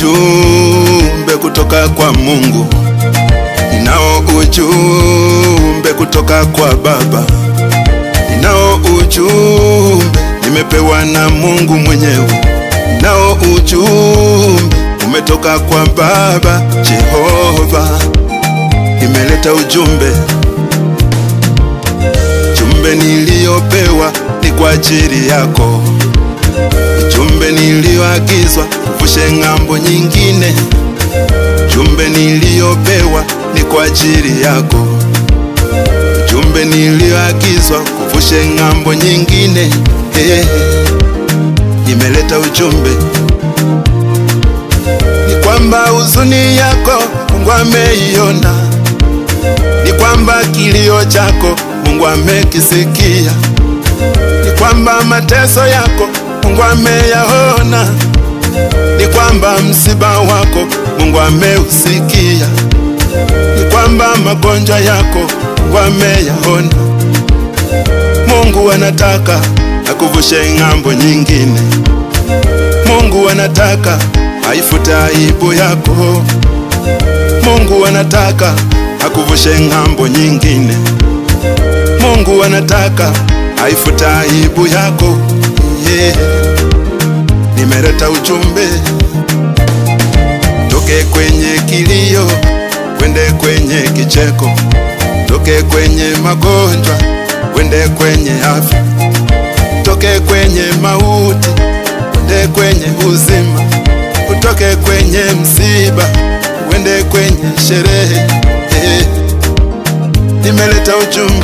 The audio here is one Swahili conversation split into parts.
ujumbe kutoka kwa Mungu, ninao ujumbe kutoka kwa Baba, ninao ujumbe nimepewa na Mungu mwenyewe, ninao ujumbe umetoka kwa Baba Jehova, nimeleta ujumbe. Jumbe niliyopewa ni kwa ajili yako, jumbe niliyoagizwa kuvushe ng'ambo nyingine. Jumbe niliyopewa ni kwa ajili yako, jumbe niliyoagizwa kuvushe ng'ambo nyingine. Hey, nimeleta ujumbe ni kwamba huzuni yako Mungu ameiona, ni kwamba kilio chako Mungu amekisikia, ni kwamba mateso yako Mungu ameyaona, ni kwamba msiba wako Mungu ameusikia, ni kwamba magonjwa yako Mungu ameyaona. Mungu anataka akuvushe ng'ambo nyingine. Mungu anataka aifute aibu yako. Mungu anataka akuvushe ng'ambo nyingine. Mungu anataka aifute aibu yako. Yeah. Nimeleta ujumbe, toke kwenye kilio kwende kwenye kicheko, toke kwenye magonjwa kwende kwenye afya, toke kwenye mauti kwende kwenye uzima, utoke kwenye msiba uende kwenye sherehe. Eh, nimeleta ujumbe.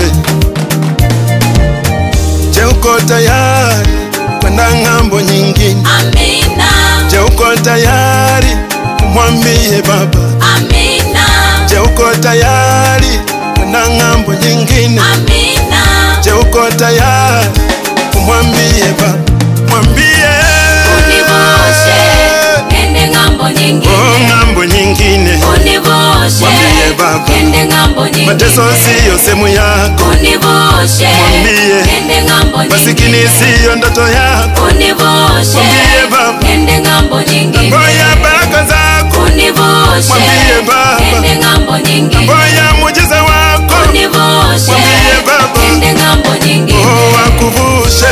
Je, uko tayari kwenda ng'ambo nyingine? Amina, Je, uko tayari kumwambie Baba? amina, Je, uko tayari kwenda ng'ambo nyingine? amina, Je, uko tayari kumwambie Baba? Mwambie univushe nende ng'ambo oh, nyingine, ng'ambo nyingine. univushe Mwambie Baba. nende ng'ambo nyingine, Mateso siyo sehemu yako, univushe Mwambie. nende ng'ambo masikini nyingine, siyo ndoto yako. univushe Mwambie Baba. nende ng'ambo nyingine, Ngoya baraka zako, univushe Mwambie Baba. nende ng'ambo nyingine, ngoya muujiza wako, univushe Mwambie Baba. nende ng'ambo nyingine. oh, akuvushe.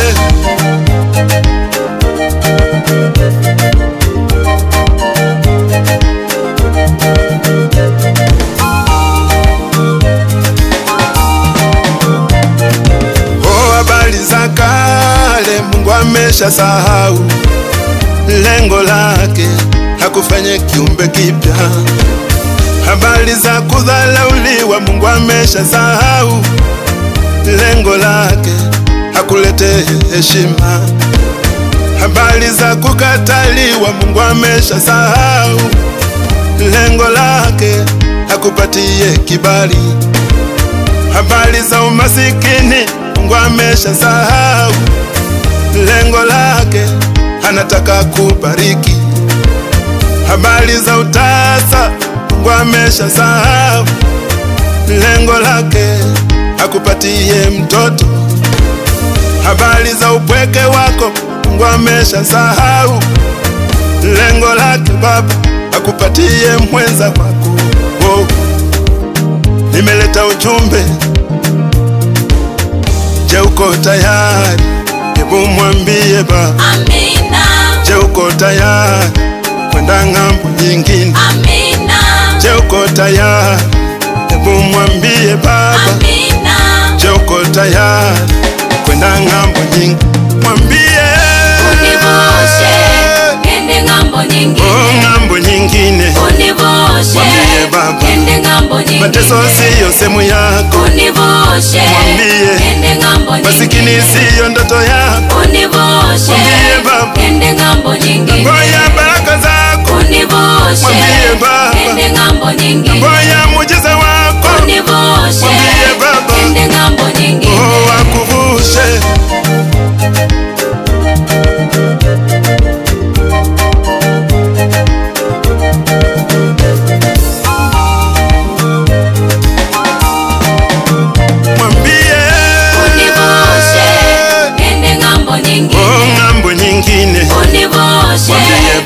Oh, habari za kale Mungu amesha sahau, lengo lake hakufanye kiumbe kipya. Habari za kudhalauliwa Mungu amesha sahau, lengo lake hakulete heshima. Habari za kukataliwa Mungu amesha sahau, lengo lake hakupatie kibali habari za umasikini Mungu amesha sahau, lengo lake anataka kubariki. Habari za utasa Mungu amesha sahau, lengo lake akupatie mtoto. Habari za upweke wako Mungu amesha sahau, lengo lake Baba akupatie mwenza wako. Wow. Nimeleta ujumbe Je, uko tayari? Hebu mwambie Baba. Amina, Je, uko tayari kwenda ng'ambo nyingine? amina, Je, uko tayari? Hebu mwambie Baba. amina, Je, uko tayari kwenda ng'ambo nyingine? Mwambie univushe nende ng'ambo oh, nyingine, ng'ambo nyingine. univushe Mwambie Baba. nende ng'ambo Mateso nyingine, siyo sehemu yako, univushe Mwambie. nende ng'ambo masikini nyingine, siyo ndoto yako. univushe Mwambie Baba. nende ng'ambo nyingine, Ngoya baraka zako, univushe Mwambie Baba. nende ng'ambo nyingine, ngoya muujiza wako, univushe Mwambie Baba. nende ng'ambo nyingine. oh, akuvushe. Mwambie Univushe nende ng'ambo nyingine,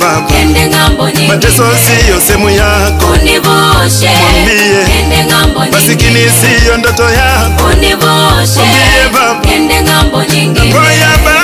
baba ende ng'ambo nyingine mateso siyo sehemu yako univushe Mwambie. ende ng'ambo masikini nyingine siyo ndoto yako univushe Mwambie baba. ende ng'ambo nyingine ngoya baba